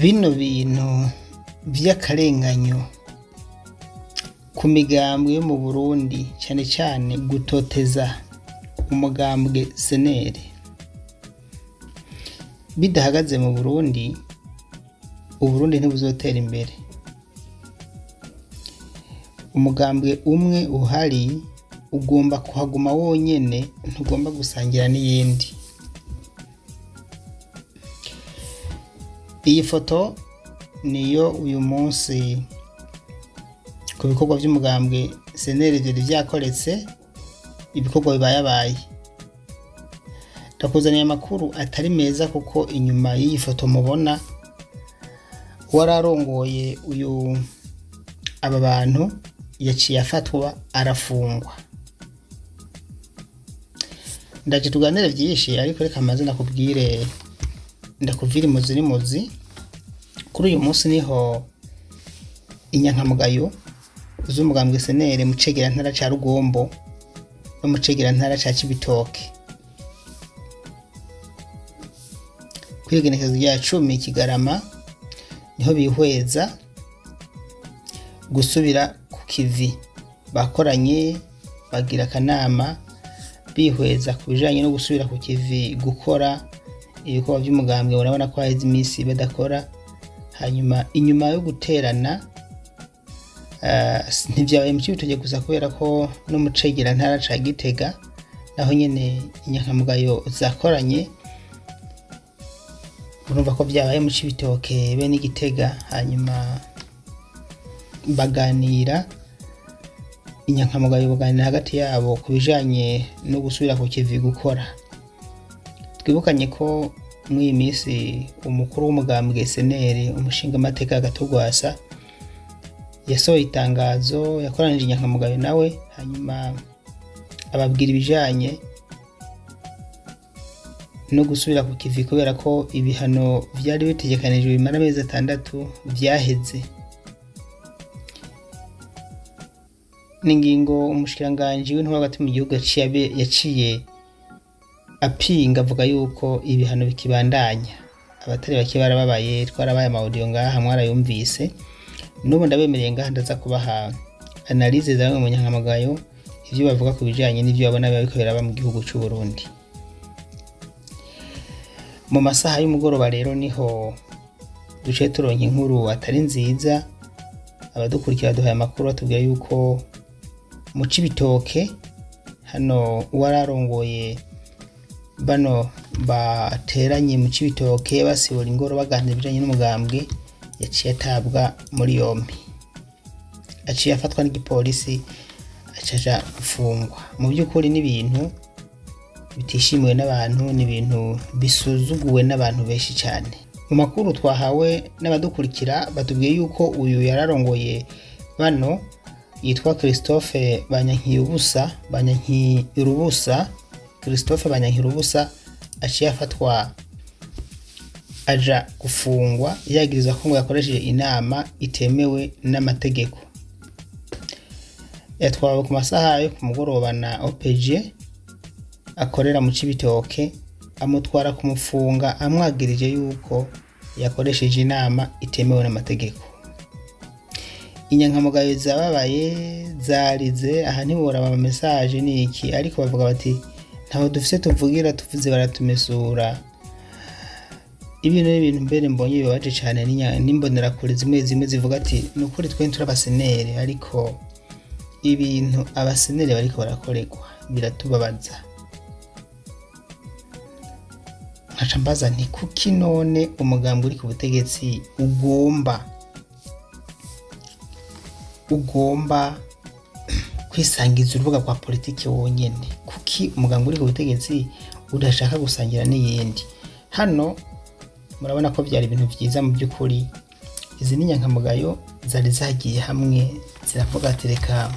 bino bintu vy'akarenganyo ku migambwe yo mu Burundi cane cane gutoteza umugambwe seneri bidahagaze mu Burundi Uburundi ntibuzotera imbere umugambwe umwe uhari ugomba kuhaguma wonyene ntugomba gusangira n'iyindi iyi foto niyo uyu munsi ku bikorwa vy'umugambwe seneri vyari vyakoretse ibikorwa bibayabaye ndakuzaniye amakuru atari meza kuko inyuma y'iyi foto mubona wararongoye uyu aba bantu yaciye afatwa arafungwa ndaje tuganire vyinshi ariko reka maze ndakubwire ndakuvira imuzi n'imuzi kuri uyu munsi niho inyankamugayo z'umugambwe senere mu cegerantara ca rugombo no mu cegerantara ca cibitoke kwigenekezo rya cumi kigarama niho bihweza gusubira ku kivi bakoranye bagira akanama bihweza ku bijanye no gusubira ku kivi gukora ibikorwa vy'umugambwe urabona ko haheze iminsi badakora hanyuma inyuma yo guterana uh, ntivyabaye mu cibitoke gusa kubera ko no mu cegerantara ca gitega naho nyene inyankamugayo zakoranye urumva ko vyabaye mu cibitoke be n'igitega hanyuma baganira inyankamugayo baganira hagati yabo ku bijanye no gusubira ku kivi gukora twibukanye ko muri iyi minsi umukuru w'umugambwe seneri umushinga amateka gatogwasa yasohoye itangazo yakoranije inyankamugayo nawe hanyuma ababwira ibijanye no gusubira ku kivi kubera ko ibihano vyari bitegekanijwe bimara amezi atandatu vyaheze n'ingingo umushikiranganji w'intwaro hagati mu gihugu yaciye apinga avuga yuko ibihano bikibandanya abatari bake barababaye twarabaye amaudio ngaha mwarayumvise n'ubu ndabemereye ngaha ndaza kubaha analize za bamwe mu nyankamagayo ivyo bavuga ku bijanye n'ivyo babona biba biriko biraba mu gihugu c'u Burundi mu masaha y'umugoroba rero niho duce turonka inkuru atari nziza abadukurikira duhaye amakuru batubwira yuko mu cibitoke hano uwararongoye bano bateranye mu cibitoke basibura ingoro baganira ibijanye n'umugambwe yaciye atabwa muri yompi aciye afatwa n'igipolisi acaja gufungwa mu by'ukuri n'ibintu bitishimiwe n'abantu ni ibintu bisuzuguwe n'abantu benshi cyane mu makuru twahawe n'abadukurikira batubwiye yuko uyu yararongoye bano yitwa christophe banyankirubusa banyankirubusa christophe banyankirubusa aciye afatwa aja gufungwa yagirizwa ko ngo yakoresheje inama itemewe n'amategeko yatwawe ku masaha yo ku mugoroba na opg akorera mu cibitoke amutwara kumufunga amwagirije yuko yakoresheje inama itemewe n'amategeko inyankamugayo zababaye zarize aha ntiboraba ama message ni iki ariko bavuga bati ntaho dufise tuvugira tuvuze baratumesura ibintu n'ibintu mbere mbonye bibabaje cyane n'imbonerakure zimwe zimwe zivuga ati ni ukuri twe turi abaseneri ariko ibintu abaseneri bariko barakorerwa biratubabaza nkaca mbaza nti kuki none umugambi uri ku butegetsi ugomba ugomba kwisangiza urubuga rwa politiki wonyene kuki umugambi uri ku butegetsi udashaka gusangira n'iyindi hano murabona ko byari ibintu byiza mu by'ukuri izi ni inyankamugayo zari zagiye hamwe ziravuga ati reka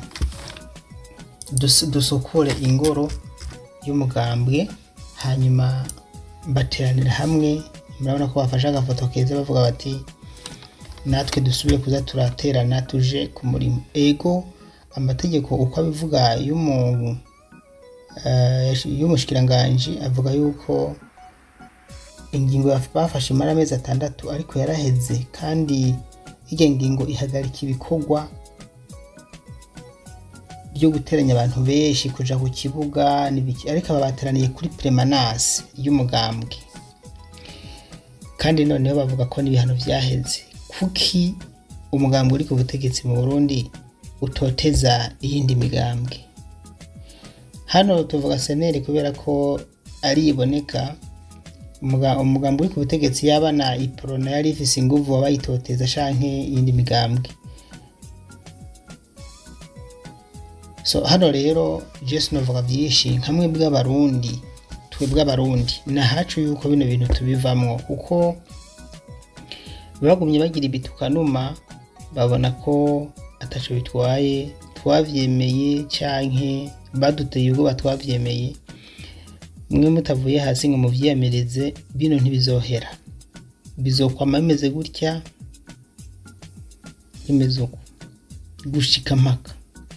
dusukure ingoro y'umugambwe hanyuma bateranira hamwe murabona ko bafashe agafoto keza bavuga bati natwe dusubire kuza turaterana tuje ku murimo ego amategeko uko abivuga y'umushikiranganji avuga yuko ingingo baf- bafashe imara amezi atandatu ariko yaraheze kandi irya ngingo ihagarika ibikorwa byo guteranya abantu benshi kuja ku kibuga n'ibiki ariko aba bateraniye kuri premanase y'umugambwe kandi noneho bavuga ko n'ibihano vyaheze kuki umugambwe uri ku butegetsi mu burundi utoteza iyindi migambwe hano tuvuga seneri kubera ko ari iboneka umuga- umugambi uri ku butegetsi yaba na iprona yari ifise inguvu wabayitoteza canke iyindi migambwe so hano rero jesu novuga vyinshi nkamwe bw'abarundi twebwe abarundi nahacu yuko bino bintu tubivamwo kuko bagumye bagira ibitukanuma babona ko ataco bitwaye twavyemeye canke baduteye ubwoba twavyemeye mwe mutavuye hasi ngo muvyiyamirize bino ntibizohera bizokwama bimeze gutya bimeze uko gushika mpaka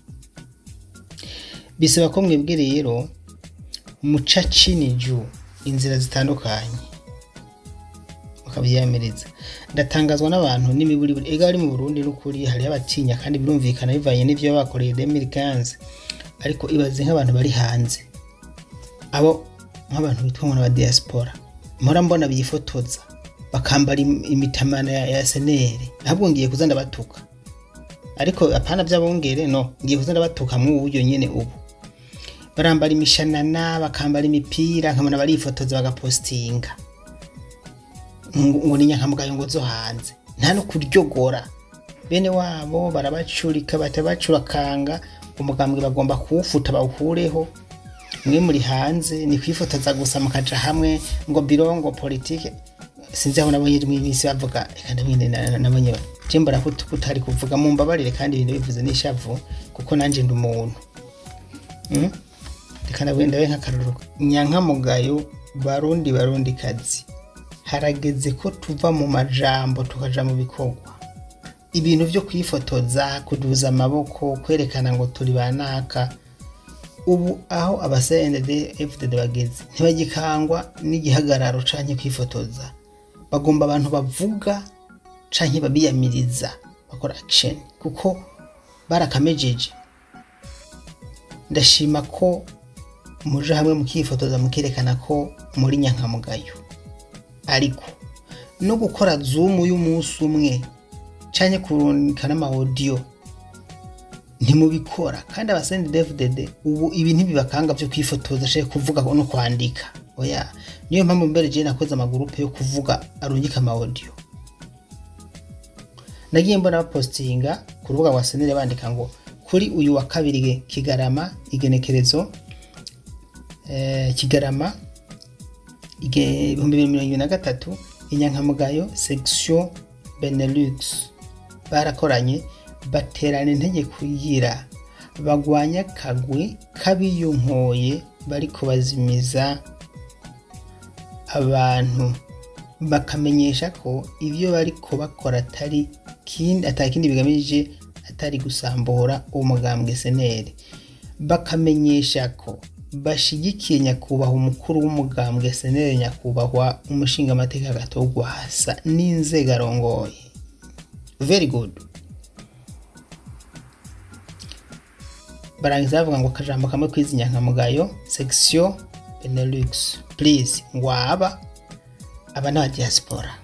bisaba ko mwebwe rero muca ciniju inzira zitandukanye mukavyiyamiriza ndatangazwa n'abantu n'imiburiburi ega bari mu burundi n'ukuri hariho abatinya kandi birumvikana bivanye n'ivyo bakoreye 2015 ariko ibaze nk'abantu bari hanze abo nk'abantu bitwa ngo n'aba diaspora mpora mbona bifotoza bakambara im- imitamana ya, ya senere ahubwo ngiye kuza ndabatuka ariko apana vy'abongere no ngiye kuza ndabatuka mu buryo nyene ubu barambara imishanana bakambara imipira nkabona barifotoza bagapostinga ngo ngo ni nyankamugayo ngo zo hanze nta no kuryogora bene wabo barabacurika batabacurakanga umugambwe bagomba kuwufuta bawukureho mwe muri hanze ni kwifotoza gusa mukaja hamwe ngo birongo politike sinzi aho nabonye mu minsi bavuga reka ndabwine na- na- nabonye je mbona ko ut- utari kuvuga mumbabarire kandi ibintu bivuze n'ishavu kuko nanje ndi umuntu Mm? reka ndabwine ndabe nk'akarorero nyankamugayo barundi barundi kazi harageze ko tuva mu majambo tukaja mu bikorwa ibintu vyo kwifotoza kuduza amaboko kwerekana ngo turi banaka ubu aho abasended fdd bageze ntibagikangwa n'igihagararo canke kwifotoza bagomba abantu bavuga canke babiyamiriza bakora action kuko barakamejeje ndashima ko muje hamwe mukifotoza mukerekana ko muri nyankamugayo ariko no gukora zoom y'umunsi umwe canke kurungika n'amawodiyo ntimubikora kandi abasendi dfdd ubu ibi ntibibakanga vyo kwifotoza canke kuvuga no kwandika oya niyo mpamvu mbere je nakoze amagurupe yo kuvuga arungika amawodiyo nagiye mbona bapostinga ku rubuga rwa senere bandika ngo kuri uyu wa kabiri kigarama igenekerezo eh, kigarama ige- ibihumbi bibiri mirongo ibiri na gatatu inyankamugayo section benelux barakoranye baterana intege kugira bagwanya akagwi k'abiyunkoye bariko bazimiza abantu bakamenyesha ko ivyo bariko bakora atari kindi atakindi bigamije atari gusambura umugambwe seneri bakamenyesha ko bashigikiye nyakubahwa umukuru w'umugambwe seneri nyakubahwa umushinga amateka gatogwa hasa n'inzego arongoye very good barangiza bavuga ngo akajambo kamwe kwizi nyankamugayo section benelux please ngo aba aba ni abadiaspora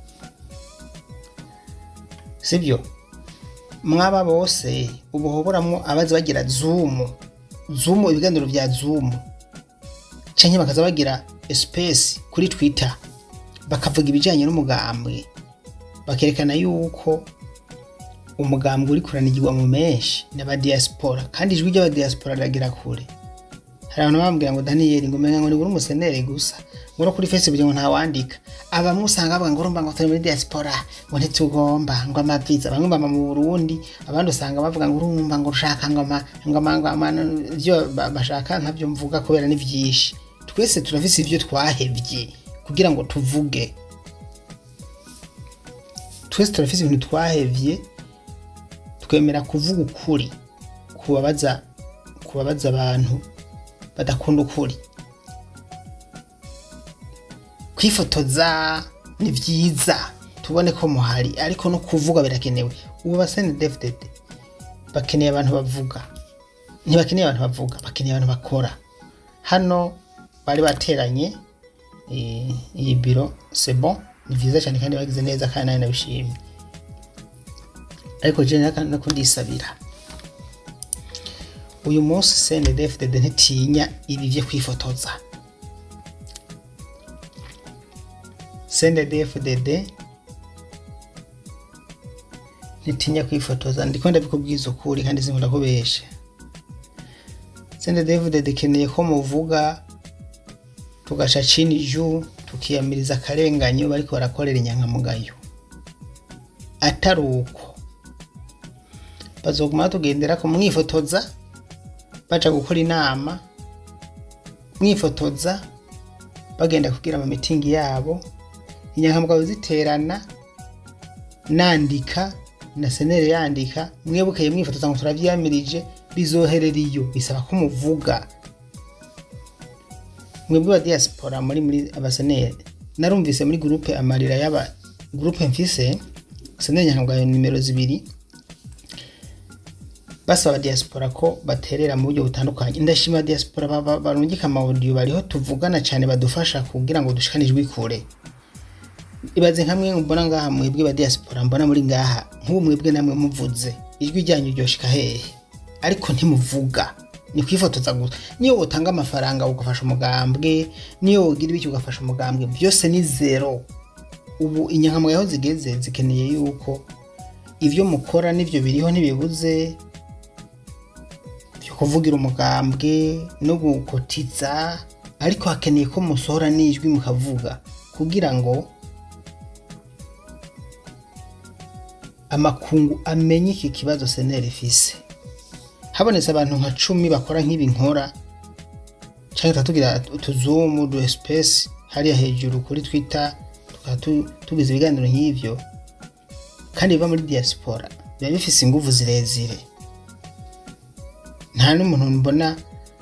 sibyo mwaba bose ubu hoboramwo abaza bagira zoom zoom ibiganiro vya zoom canke bakaza bagira space kuri twitter bakavuga ibijanye n'umugambwe bakerekana yuko umugambwe uri kuranigirwa mu menshi n'abadiaspora kandi ijwi ry'abadiaspora riragira kure hari abantu bambwira ngo daniyeli ngo umenga ngo ni uri umusenere gusa ngo no kuri facebook ngo ntawandika abamwe usanga bavuga ngo urumva ngo turi muri diaspora ngo ntitugomba ngo amaviza bamwe bama mu burundi abandi usanga bavuga ngo urumva ngo ushaka ngo ama ngo ama ngo ama byo ba- bashaka ntabyo mvuga kubera ni vyinshi twese turafise ivyo twahevye kugira ngo tuvuge twese turafise ibintu twahevye twemera kuvuga ukuri kubabaza kubabaza abantu badakunda ukuri kwifotoza ni byiza tubone ko muhari ariko no kuvuga birakenewe ubu basene devdede bakeneye abantu bavuga ntibakeneye abantu bavuga bakeneye abantu bakora hano bari bateranye eh, iyi biro c'est bon ni vyiza cyane kandi bagize neza kandi nawe nabishimye ariko je nako ndisabira uyu munsi CNDD-FDD ntitinya ibi vyo kwifotoza CNDD-FDD ntitinya kwifotoza ndiko ndabikubwiza ukuri kandi sinkunda kubesha CNDD-FDD ikeneye ko muvuga tugaca chini juu tukiyamiriza akarenganyo bariko barakorera inyankamugayo atari uko bazoguma tugendera ko mwifotoza baja gukora inama mwifotoza bagenda kugira ama mitingi yabo inyankamugayo ziterana nandika na senere yandika mwebukeye mwifotoza ngo turavyamirije bizoherera iyo bisaba ko muvuga mwebwe ba diaspora muri muri abasenere narumvise muri groupe amarira y'aba groupe mfise senere nyankamugayo nimero zibiri basaba diaspora ko baterera mu buryo butandukanye ndashima diaspora ba- ba- barungika amaudio bariho tuvugana cyane badufasha kugira ngo dushikane ijwi kure ibaze nka mwe mbona ngaha mwebwe ba diaspora mbona muri ngaha nk'ubu mwebwe namwe muvuze ijwi ryanyu ryoshika hehe ariko ntimuvuga ni kwifotoza gusa niyo wotanga amafaranga ugafasha umugambwe niyo wogira ibiki ugafasha umugambwe byose ni zero ubu inyankamugayo aho zigeze zikeneye yuko ivyo mukora n'ivyo biriho ntibibuze byo kuvugira umugambwe no gukotiza ariko hakeneye ko musohora n'ijwi mukavuga kugira ngo amakungu amenye iki kibazo seneri ifise habonetse abantu nka cumi bakora nk'ibi nkora cyangwa tugira utuzumu du espèce hariya hejuru kuri twitter tukaba tu- tugize ibiganiro nk'ivyo kandi biva muri diaspora biba bifise inguvu zirezire nta n'umuntu mbona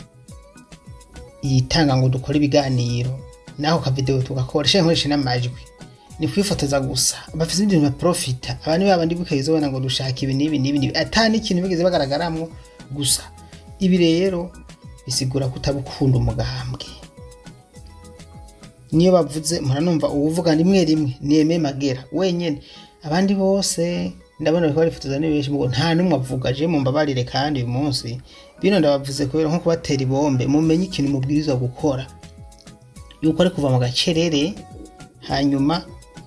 yitanga ngo dukore ibiganiro naho kavideo tugakora shanke nkoreshe n'amajwi ni kwifotoza gusa bafise ibintu baprofita abantu babandi bukayeza ubona ngo dushaka ibi n'ibi n'ibi n'ibi ata n'ikintu bigeze bagaragaramwo gusa ibi rero bisigura kutabukunda umugambwe niyo bavuze muranumva uwuvuga rimwe rimwe ni Aime Magera wenyene abandi bose ndabona bariko barifotoza ni benshi mugo nta n'umwe avuga je mumbabarire kandi uyu munsi bino ndabavuze kubera nko kubatera ibombe mumenye ikintu mubwirizwa gukora yuko ari kuva mu gacerere hanyuma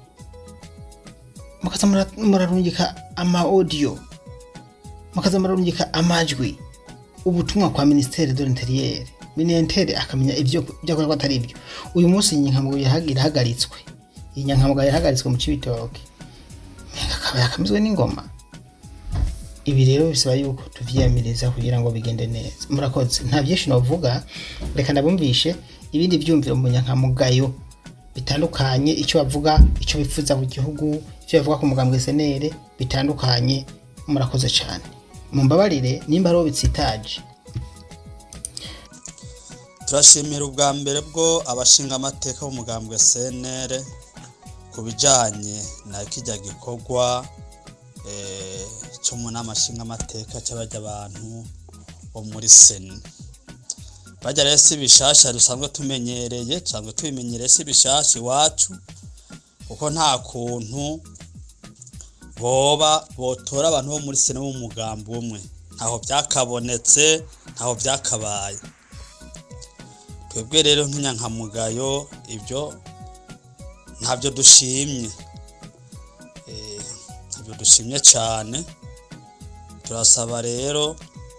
mukaza mura- murarungika ama audio mukaza murarungika amajwi ubutumwa kwa ministere de l'interieur ministere akamenya ivyo ivyo akora ko atari ivyo uyu munsi iyi nyankamugayo yahaga- irahagaritswe iyi nyankamugayo yahagaritswe mu cibitoke akaba yakamizwe n'ingoma ibi rero bisaba yuko tuvyiyamiriza kugira ngo bigende neza murakoze nta byinshi novuga reka ndabumvishe ibindi vyumviro mu nyankamugayo bitandukanye icyo bavuga icyo bifuza ku gihugu icyo bavuga ku mugambwe senere bitandukanye murakoze cyane mumbabarire nimba ariho bitsitaje turashimira ubwa mbere bwo abashinga amateka b'umugambwe CNR ku bijanye na kijya gikorwa eh, cyo mu nama nshinga amateka cy'abajya abantu bo muri seni bajya rero si bishasha dusanzwe tumenyereye dusanzwe tubimenyereye si bishasha iwacu kuko nta kuntu boba botora abantu bo muri seni b'umugambi umwe ntaho byakabonetse ntaho byakabaye twebwe rero nk'inyankamugayo ibyo ntabyo dushimye Eh, ntabyo dushimye cyane turasaba rero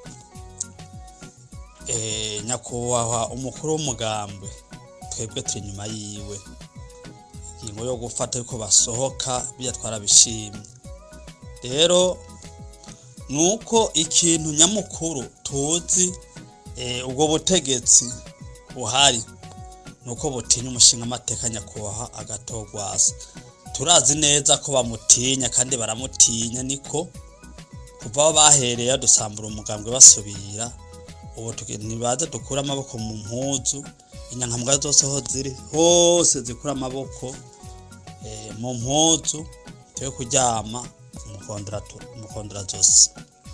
eh, nyakubahwa umukuru w'umugambwe twebwe turi inyuma yiwe ingingo yo gufata ariko basohoka bijya twarabishimye rero nuko ikintu nyamukuru tuzi eh, ubwo butegetsi buhari nuko butinya umushinga amateka nyakubahwa agatogwasa turazi neza ko bamutinya kandi baramutinya niko kuva aho bahereye dusambura umugambwe basubira ubu tugi- ntibaze dukure amaboko mu mpuzu inyankamugayo zose aho ziri hose zikura amaboko eh, mu mpuzu twe kuryama umukondora zosi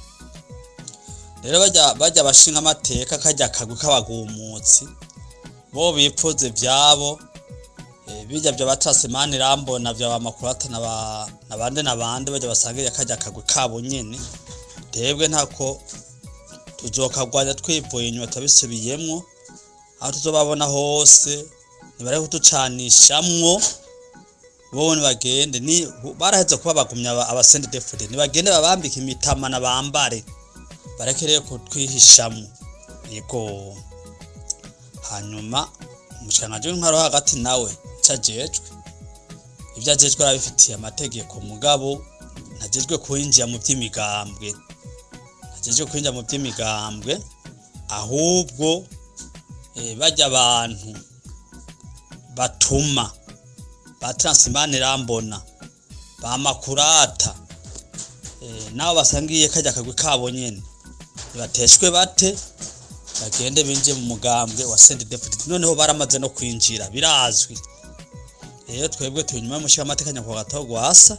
rero bajya bajya bashinga amateka kajya akagwi k'abagumutsi bo bipfuza ivyabo eh, bijya bya batasemani rambona bya bamakurata na ba na bande na bande bajya basangira kajya akagwi kabo nyene twebwe ntako tuzokagwanya twivuye inyuma tabisubiyemwo aho tuzobabona hose nibare kutucanishamwo bobo nibagende ni baraheze kuba bagumya aba- abasende defude nibagende babambike imitamana bambare barekereye kutwihishamwo yego hanyuma umushikiranganji w'intwaro wo hagati nawe ico ajejwe ivyo ajejwe arabifitiye amategeko mugabo ntajejwe kwinjira mu vy'imigambwe ntajejwe kwinjira mu vy'imigambwe ahubwo eh, bajya abantu batuma ba Transimane Rambona ba Makurata eh, nabo basangiye kajya kagwi kabo nyene bateshwe bate bagende binjiye mu mugambwe wa Saint David noneho baramaze no kwinjira birazwi rero twebwe turi nyuma y'umushyira amatekanya kwa gato gwasa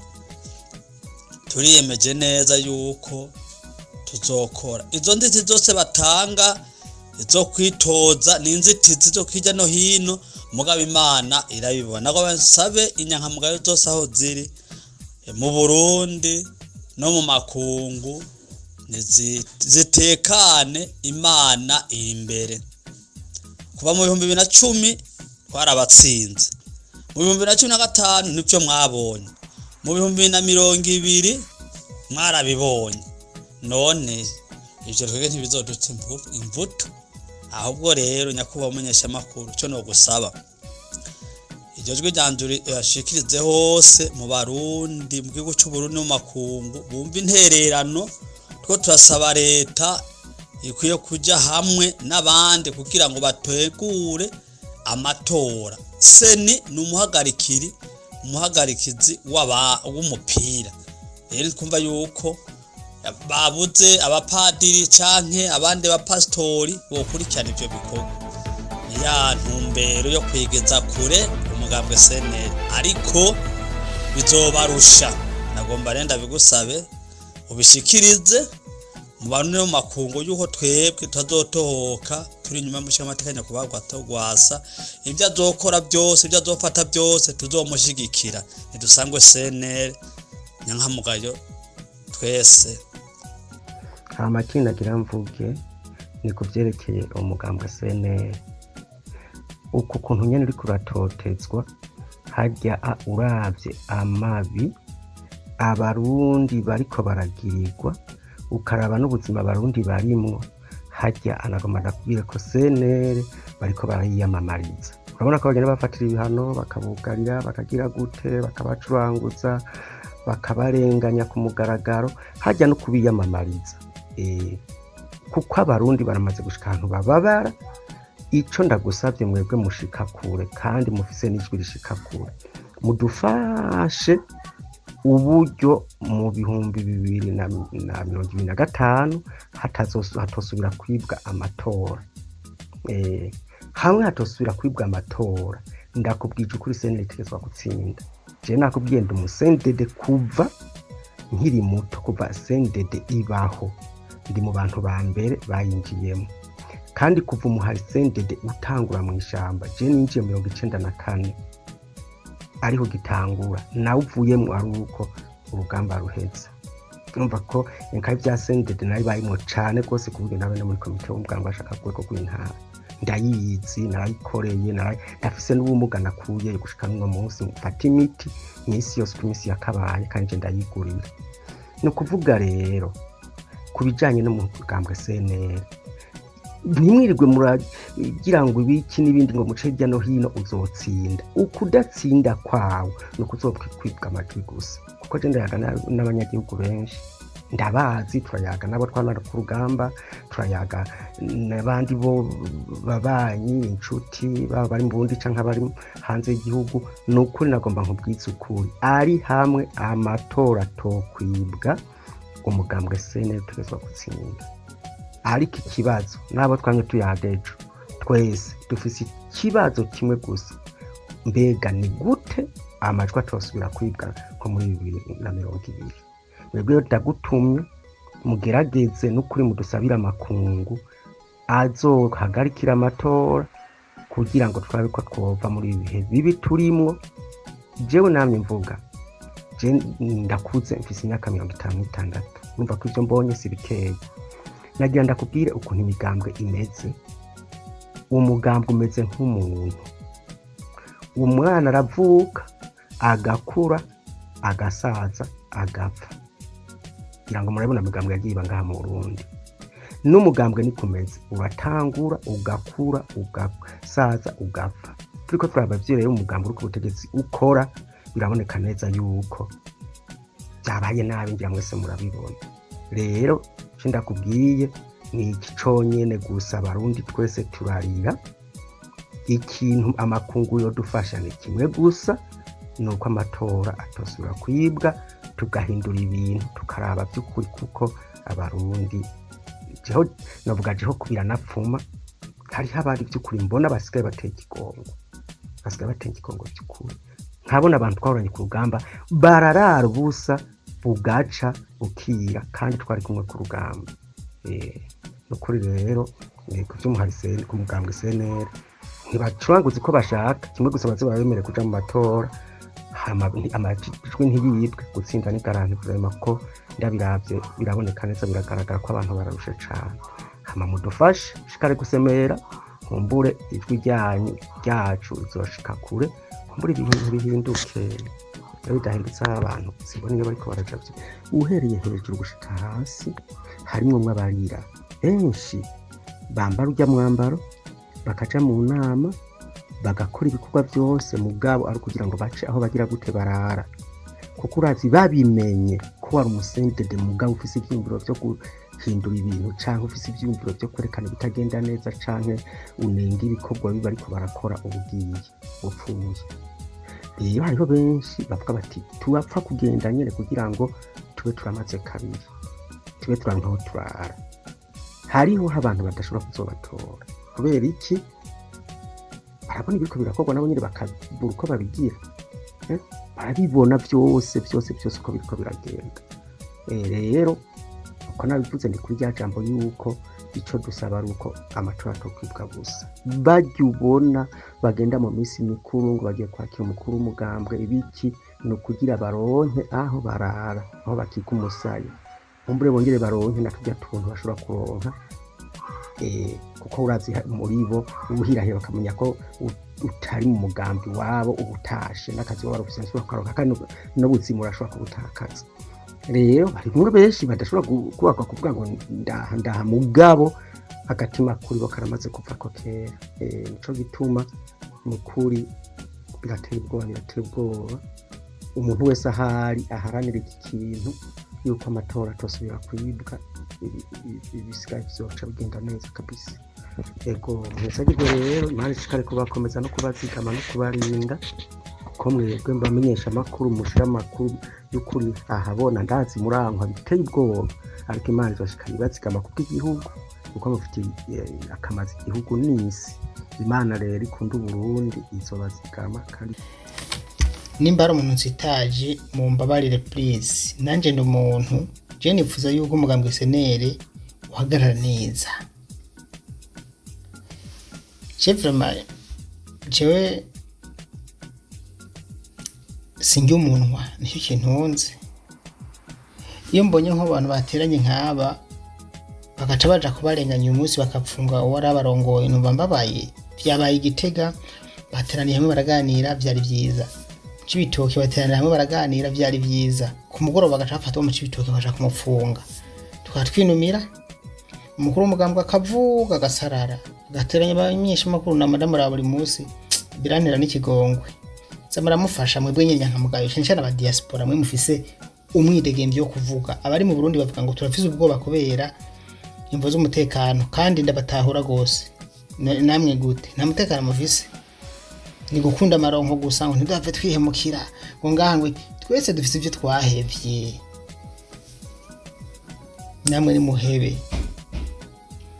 turiyemeje neza yuko tuzokora izo nzitizi zose batanga zo kwitoza ni inzitizi zo hirya no hino mugabo imana irabibona ngo basabe inyankamugayo zose aho ziri eh, mu burundi no mu makungu nizi- zitekane imana iri imbere kuva mu bihumbi bibiri na cumi twarabatsinze mu bihumbi bibiri na cumi na gatanu nibyo mwabonye mu bihumbi bibiri na mirongo ibiri mwarabibonye none ibyo twebwe ntibizodutse imvu- imvuto ahubwo rero nyakubahwa umumenyeshamakuru cyo no gusaba iryo jwi ryanjye yashikirize hose mu barundi mu gihugu cy'uburundi no mu makungu bumva intererano two turasaba leta ikwiye kujya hamwe n'abandi kugira ngo bategure amatora seni ni umuhagarikiri umuhagarikizi w'aba- w'umupira rero twumva yuko babuze abapadiri canke abandi bapasitori bokurikirana ivyo bikorwa ni ya ntumbero yo kwigeza kure umugambwe seneri ariko bizobarusha nagomba renda bigusabe ubishikirize mu bantu no mu makungu yuko twebwe tutazotohoka turi inyuma y'umushinga amatekanya kubagwa togwasa ibyo azokora byose ibyo azofata byose tuzomushigikira ntidusangwe seneri nyankamugayo twese hama kindi nagira mvuge ni ku byerekeye umugambwe CNL uku kuntu nyene uriko uratotezwa harya a- uravye amabi abarundi bariko baragirirwa ukaraba n'ubuzima abarundi barimwo harya anagomba ndakubwire ko CNL bariko barayiyamamariza urabona ko bagenda bafatira ibihano bakabugarira bakagira gute bakabacuranguza bakabarenganya ku mugaragaro hajya no kubiyamamariza Eh, kuko abarundi baramaze gushika ahantu bababara ico ndagusavye mwebwe mushika kure kandi mufise n'ijwi rishika kure mudufashe uburyo mu bihumbi bibiri na na mirongo ibiri na gatanu hatazosu- hatosubira kwibwa amatora Eh, hamwe hatosubira kwibwa amatora ndakubwije ukuri sene itegetswa gutsinda je nakubwiye ndi umusendede kuva nkiri muto kuva sendede ibaho ndi mu bantu ba mbere bayinjiyemo kandi kuva umuhari sendede utangura mu ishamba je ninjiye mirongo icenda na kane ariho gitangura nawe uvuyemo ari uko urugamba ruheze numva ko inka bya sendede nari bayimwo cane rwose ku buryo nawe no muri komite w'umuganga bashaka rwego rw'intara ndayizi narayikoreye narayi- ndafise n'ubumuga nakuye gushika n'uno munsi mfata imiti iminsi yose uko iminsi yakabaye kandi nje ndayigurira ni ukuvuga rero ku bijyanye n'umugambwe CNL ntimwirirwe muragira ngo ibiki n'ibindi ngo muce hirya no hino uzotsinda ukudatsinda kwawe ni ukuzokwibwa amajwi gusa kuko je ndayaga na- n'abanyagihugu benshi ndabazi turayaga nabo twanara ku rugamba turayaga n'abandi bo babanyi inshuti baba bari mu burundi canke abari hanze y'igihugu ni ukuri nagomba nkubwiza ukuri ari hamwe amatora tokwibwa umugambwe sene utegerezwa gutsinda ariko ikibazo n'abo twamye tuyadejo twese dufise ikibazo kimwe gusa mbega ni gute amajwi atosubira kwibwa nko muri bibiri na mirongo ibiri mwebwe rero ndagutumye mugerageze n'ukuri mudusabire amakungu azohagarikira amatora kugira ngo turabe ko twova muri ibi bihe bibi turimwo jewe namye mvuga je ndakuze mfise imyaka mirongo itanu n'itandatu numva ko ivyo mbonye si bikeya nagira ndakubwire ukuntu imigambwe imeze uwo mugambwe umeze nk'umuntu umwana aravuka agakura agasaza agapfa kugira ngo murabona imigambwe yagiye iba ngaha mu burundi n'umugambwe ni kumeze uratangura ugakura ugasaza ugapfa turiko turaba rero umugambwe uri ku butegetsi ukora biraboneka neza yuko byabaye nabi ngira mwese murabibona rero icyo ndakubwiye ni iki conyene gusa abarundi twese turarira ikintu amakungu yodufasha ni kimwe gusa ni uko amatora atosubira kwibwa tugahindura ibintu tukaraba by'ukuri kuko abarundi jeho navuga jeho kubira napfuma hariho abari by'ukuri mbona basigaye bateye ikigongo basigaye bateye ikigongo by'ukuri nkabona abantu twahoranye ku rugamba bararara ubusa bugaca bukira kandi twari kumwe ku rugamba Eh, ni ukuri rero ni ku by'umuhari sen- ku mugambwe cnr ntibacuranguza uko bashaka kimwe gusa baze barabemere kuja mu matora hama nti- amajwi ntiyibwe gutsinda ni garanti kurema ko ndabiravye biraboneka neza biragaragara ko abantu bararushe cane hama mudufashe shikare gusemera nkumbure ijwi ryanyu ryacu rizoshika kure nkumbure ibintu bihinduke iyo bidahindutse aho abantu simbona iyo bariko baraja vyo uhereye hejuru gushika hasi harimwo mwabarira benshi bambara urya mwambaro bakaja mu nama bagakora ibikorwa byose mu bwabo ari ukugira ngo bace aho bagira gute barara kuko urazi babimenye ko wari umusendede mugabo ufise ivyiyumviro vyo guhindura ibintu canke ufise ivyiyumviro vyo kwerekana ibitagenda neza canke unenga ibikorwa biba ariko barakora ubugiye upfuye rero hariho benshi bavuga bati turapfa kugenda nyene kugira ngo tube turamaze kabiri tube turanka aho turara hariho abantu badashobora kuzobatora kubera iki barabona ibiriko birakorwa nabo nyine bakabura uko babigira Eh, barabibona byose byose byose uko biriko biragenda Eh, rero uko nabivuze ni kuri rya jambo yuko ico dusaba ari uko amatora atokwibwa gusa barya ubona bagenda mu minsi mikuru ngo bagiye kwakira umukuru w'umugambwe ibiki ni ukugira baronke aho barara aho bakiga umusaya umbure bongere baronke na turya tuntu bashobora kuronka eh, kuko urazi ha- muri bo ubuhirahira bakamenya ko u- utari mu mugambi wabo uba utashe n'akazi waba warufise ntushobora kukaronka kandi n'ub- n'ubuzima urashobora kubutakaza rero harimwo benshi badashobora gu- kubakwa kuvuga ngo ndaha ndaha mugabo agatima kuri bo karamaze kuva ko kera Eh, nico gituma ni ukuri birateye ubwoba birateye ubwoba umuntu wese ahari aharanira iki kintu yuko amatora atosubira kwibwa ibi- ibi- ibisigaye vyoca bigenda neza kabisa ego mwesagirwe rero imana ishikare kubakomeza no kubazigama no kubarinda ko mwebwe mbamenyesha amakuru mushira amakuru y'ukuri ahabona ndazi murankwa biteye ubwoba ariko imana izoshikara ibazigama kubw'igihugu kuko mufitiye eh, akamazi igihugu n'isi imana rero ikunda uburundi izobazigama kandi nimba ari umuntu nsitaje mumbabarire please nanjye ndi umuntu je nifuza yuko umugambwe senere uhagarara neza je vraiment jewe sinjya umunwa nicyo kintunze iyo mbonye nk'abantu bateranye nk'aba bagaca baja kubarenganya uyu munsi bakapfunga uwari abarongoye numva mbabaye vyabaye igitega bateraniye hamwe baraganira vyari vyiza cibitoke bateranira hamwe baraganira vyari vyiza ku mugoroba bagaca bafata uwo mu cibitoke bakaja kumufunga tukaba twinumira umukuru w'umugambwe akavuga agasarara agateranya abamenyeshamakuru na madamu ra buri munsi birantera n'ikigongwe za muramufasha mwebwe nyene nyankamugayo cane cane aba diaspora mwe mufise umwidegemvyo wo kuvuga abari mu Burundi bavuga ngo turafise ubwoba kubera imvo z'umutekano kandi ndabatahura gose Na- namwe gute nta mutekano mufise ni gukunda amaronko gusa ngo ntidupfe twihemukira ngo ngaha ngo twese dufise ibyo twahevye namwe ni muhebe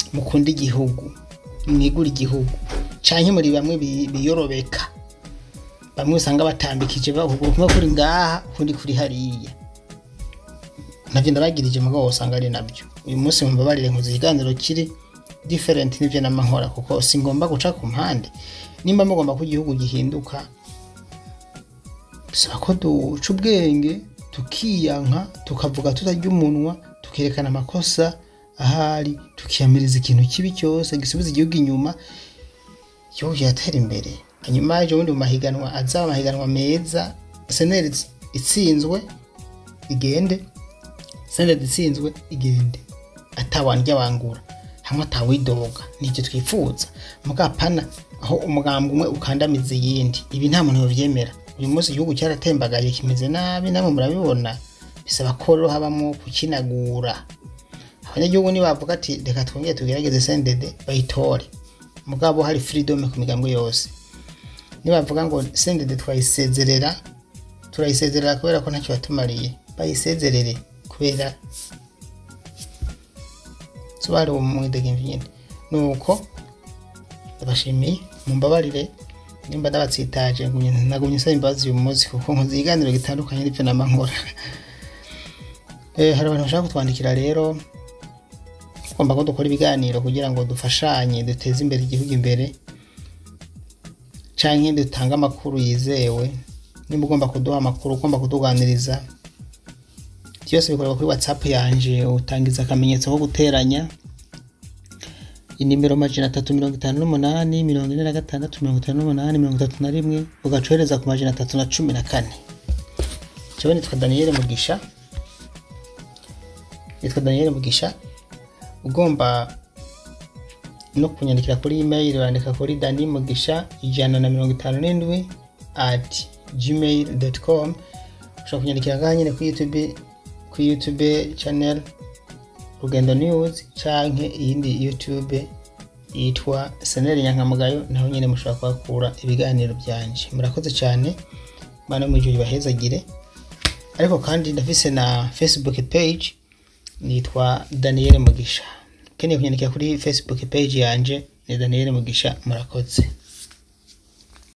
mukunda igihugu mwigura igihugu canke muri bamwe bi- biyorobeka bamwe usanga batambikije ukuguru kumwe kuri ngaha ukundi kuri hariya navyo ndabagirije mugabo usanga ari nabyo uyu munsi mumbabarire nkoze ikiganiro kiri different n'ivyo n'amankora kuko singomba guca ku mpande nimba mugomba ko igihugu gihinduka bisaba ko duca ubwenge tukiyanka tukavuga tutarya umunwa tukerekana amakosa ahari tukiyamiriza ikintu kibi cyose gisubiza igihugu inyuma igihugu kiratera imbere hanyuma ejo bundi mu mahiganwa azaba amahiganwa meza seneri itsinzwe igende seneri itsinzwe igende atawandya wangura hamwe atawidoga nibyo twifuza mugapana aho umugambwe umwe ukandamiza iyindi ibi nta muntu yobyemera uyu munsi igihugu cyaratembagaye kimeze nabi namwe murabibona bisaba ko rero habamo kukinagura abanyagihugu nibavuga ati reka twongere tugerageze sendede bayitore mugabo hari freedom ku migambwe yose nibavuga ngo sendede twayisezerera turayisezerera kubera ko ntacyo yatumariye bayisezerere kubera sobari uwo mwidegemvye nyene nuko ndabashimiye mumbabarire nimba ndabatsitaje ngumye nagumye nsaba imbabazi uyu munsi kuko nkoze ikiganiro gitandukanye n'ivyo nama nkora Eh, hari abantu bashaka kutwandikira rero tugomba ko dukora ibiganiro kugira ngo dufashanye duteze imbere igihugu imbere canke dutange amakuru yizewe nimba ugomba kuduha amakuru ugomba kutuganiriza byose bikorerwa kuri whatsapp yanje utangiza akamenyetso ko guteranya inimero majana atatu mirongo itanu n'umunani mirongo ine na gatandatu mirongo itanu n'umunani mirongo itatu na rimwe ugacohereza ku majana atatu na cumi na kane jewe nitwa daniyeli mugisha nitwa daniyeli mugisha ugomba no kunyandikira kuri email urandika kuri dani mugisha ijana na mirongo itanu n'indwi at gmail com ushobora kunyandikira ngaha nyine kuri youtube kuri youtube channel rugendo news canke iyindi youtube yitwa seneri nyankamugayo naho nyine mushobora kuhakura ibiganiro byanje murakoze cyane mana mu ijuru bahezagire ariko kandi ndafise na facebook page nitwa daniel mugisha ukeneye kunyandikira kuri facebook page yanje ni daniel mugisha murakoze